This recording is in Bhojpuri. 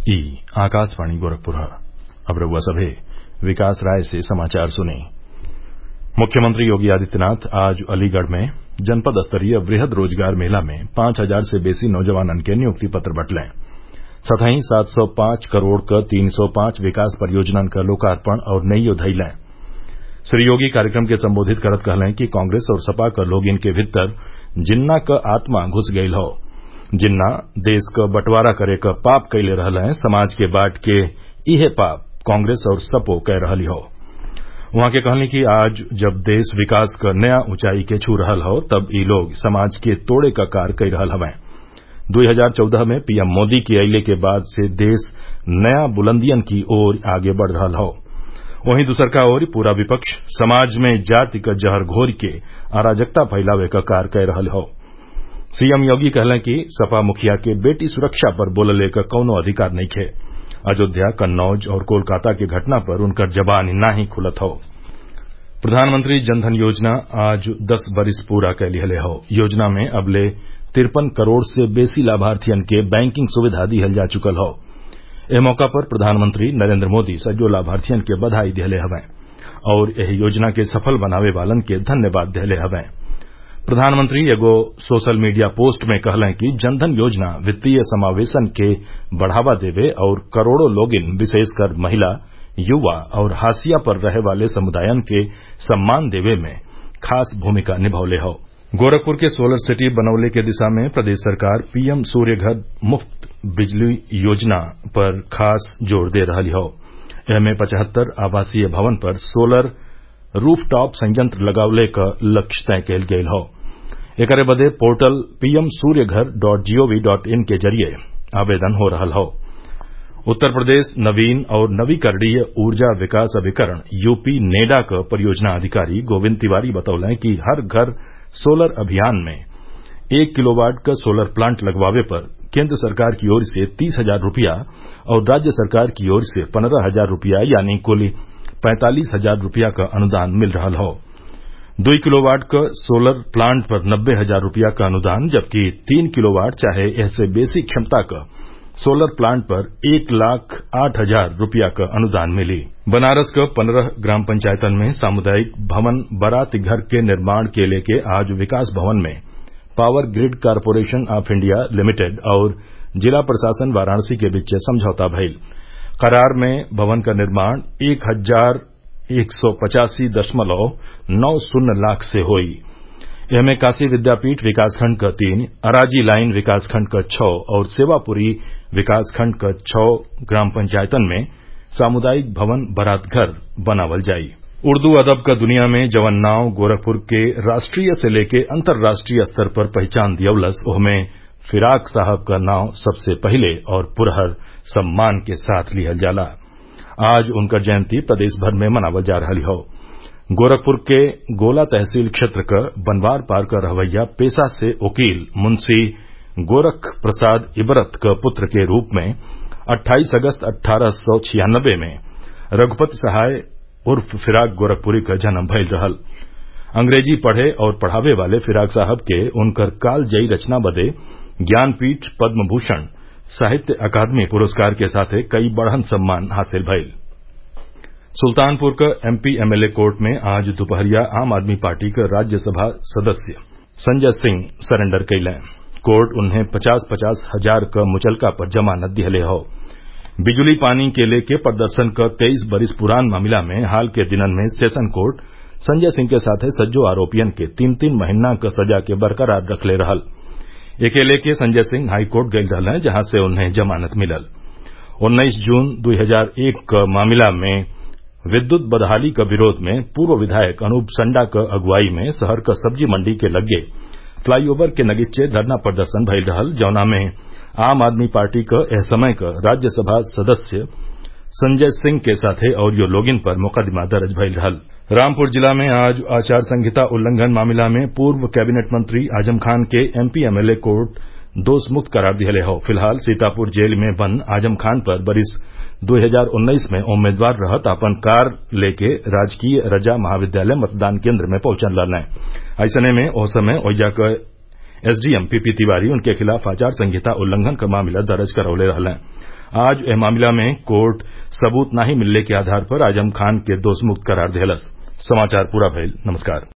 ई आकाशवाणी गोरखपुर अब रउआ सभे विकास राय से समाचार सुनी मुख्यमंत्री योगी आदित्यनाथ आज अलीगढ़ में जनपद स्तरीय वृहद रोजगार मेला में पांच हजार से बेसी नौजवानन के नियुक्ति पत्र बंटले संतही सात सौ पांच करोड़ क तीन सौ पांच विकास परियोजनन क लोकार्पण और नइयो धइलें श्री योगी कार्यक्रम के संबोधित करत कहलें कि कांग्रेस और सपा क लोगिन के भीतर जिन्ना क आत्मा घुस गईल हौ जिन्ना देश क बंटवारा करे क पाप कइले रहलें समाज के बांट के इहे पाप कांग्रेस और सपो कै रहली हौ उहाँ के कहनी कि आज जब देश विकास क नया ऊंचाई के छू रहल हौ तब इ लोग समाज के तोड़े क कार्य कई रहल हवें दुई हजार चौदह में पीएम मोदी के अइले के बाद से देश नया बुलंदियन की ओर आगे बढ़ रहल हौ वहीं दूसरका ओर पूरा विपक्ष समाज में जाति क जहर घोर के अराजकता फैलावे क कार्य कै रहल हौ सीएम योगी कहलें कि सपा मुखिया के बेटी सुरक्षा पर बोलले क कौनो अधिकार नइखे अयोध्या कन्नौज और कोलकाता के घटना पर उनकर जबान नाही खुलत हौ प्रधानमंत्री जनधन योजना आज दस बरिस पूरा कै लिहले हौ योजना में अबले तिरपन करोड़ से बेसी लाभार्थियन के बैंकिंग सुविधा दिहल जा चुकल हौ एह मौका पर प्रधानमंत्री नरेन्द्र मोदी सजो लाभार्थियन के बधाई दिहले हवें और एह योजना के सफल बनावे वालन के धन्यवाद दिहले हवें प्रधानमंत्री एगो सोशल मीडिया पोस्ट में कहलें कि जनधन योजना वित्तीय समावेशन के बढ़ावा देवे और करोड़ों लोगिन विशेषकर महिला युवा और हाशिया पर रहे वाले समुदायन के सम्मान देवे में खास भूमिका निभौले हौ गोरखपुर के सोलर सिटी बनौले के दिशा में प्रदेश सरकार पीएम सूर्यघर मुफ्त बिजली योजना पर खास जोर दे रहल हौ एमे पचहत्तर आवासीय भवन पर सोलर रूफटॉप संयंत्र लगावले क लक्ष्य तय कयल गयल हौ एकरे बदे portal PM Suryaghar dot GOV dot in के जरिये आवेदन हो रहल हौ उत्तर प्रदेश नवीन और नवीकरणीय ऊर्जा विकास अभिकरण यूपी नेडा क परियोजना अधिकारी गोविंद तिवारी बतौलें कि हर घर सोलर अभियान में एक किलोवाट क सोलर प्लांट लगवावे पर केंद्र सरकार की ओर से तीस हजार रूपया और राज्य सरकार की ओर से पन्द्रह हजार रूपया यानी कुल पैंतालीस हजार रूपया क अनुदान मिल रहल हौ दुई किलोवाट क सोलर प्लांट पर नब्बे हजार रूपया क अनुदान जबकि तीन किलोवाट चाहे एहसे बेसी क्षमता क सोलर प्लांट पर एक लाख आठ हजार रूपया क अनुदान मिली बनारस क पन्द्रह ग्राम पंचायतन में सामुदायिक भवन बारात घर के निर्माण के लेके आज विकास भवन में power grid corporation of India limited और जिला प्रशासन वाराणसी के बीच समझौता भइल करार में भवन का निर्माण एक हजार एक सौ पचासी दशमलव नौ शून्य लाख से होई एमे काशी विद्यापीठ विकासखंड क तीन अराजी लाइन विकासखंड क छः और सेवापुरी विकासखंड क छः ग्राम पंचायतन में सामुदायिक भवन बारात घर बनावल जाई उर्दू अदब क दुनिया में जवन नाव गोरखपुर के राष्ट्रीय से लेके अंतर्राष्ट्रीय स्तर पर पहचान दियवलस ओहमे फिराक साहब क नाव सबसे पहिले और पुरहर सम्मान के साथ लिहल जाला आज उनकर जयंती प्रदेश भर में मनावल जा रहल हौ गोरखपुर के गोला तहसील क्षेत्र क बनवार पार क रहवैया पेशा से वकील मुंशी गोरख प्रसाद इबरत क पुत्र के रूप में 28 अगस्त अट्ठारह सौ छियानबे में रघुपति सहाय उर्फ फिराक गोरखपुरी क जन्म भइल रहल अंग्रेजी पढ़े और पढ़ावे वाले फिराक साहब के उनकर कालजयी रचना बदे ज्ञानपीठ पद्म भूषण साहित्य अकादमी पुरस्कार के साथे कई बढ़न सम्मान हासिल भइल सुल्तानपुर क एमपी एमएलए कोर्ट में आज दोपहरिया आम आदमी पार्टी क राज्यसभा सदस्य संजय सिंह सरेंडर कइलें कोर्ट उन्हें पचास पचास हजार क मुचलका पर जमानत दिहले हौ बिजली पानी के लेके प्रदर्शन क तेईस बरिस पुरान मामला में हाल के दिनन में सेशन कोर्ट संजय सिंह के साथे सज्जो आरोपियन के तीन तीन महीना क सजा के बरकरार रखले रहल एके लेके संजय सिंह हाईकोर्ट गयल रहलें जहां से उन्हें जमानत मिलल उन्नीस जून 2001 क मामला में विद्युत बदहाली क विरोध में पूर्व विधायक अनूप संडा क अगुवाई में शहर क सब्जी मंडी के लग्गे फ्लाईओवर के नगीचे धरना प्रदर्शन भइल रहल जौना में आम आदमी पार्टी क एह समय क राज्यसभा सदस्य संजय सिंह के साथे अउरियो लोगिन पर मुकदमा दर्ज भइल रहल रामपुर जिला में आज आचार संहिता उल्लंघन मामला में पूर्व कैबिनेट मंत्री आजम खान के एमपी एमएलए कोर्ट दोष मुक्त करार दिहले हौ फिलहाल सीतापुर जेल में बंद आजम खान पर बरिस 2019 में उम्मीदवार रहत अपन कार लेके राजकीय रजा महाविद्यालय मतदान केंद्र में पहुंचल रहलें ऐसने में ओ समय ओइजा क एसडीएम पीपी तिवारी उनके खिलाफ आचार संहिता उल्लंघन क मामला दर्ज करौले रहलें आज एह मामला में कोर्ट सबूत नाहीं मिलले के आधार पर आजम खान के दोषमुक्त करार देहलस समाचार पूरा भइल नमस्कार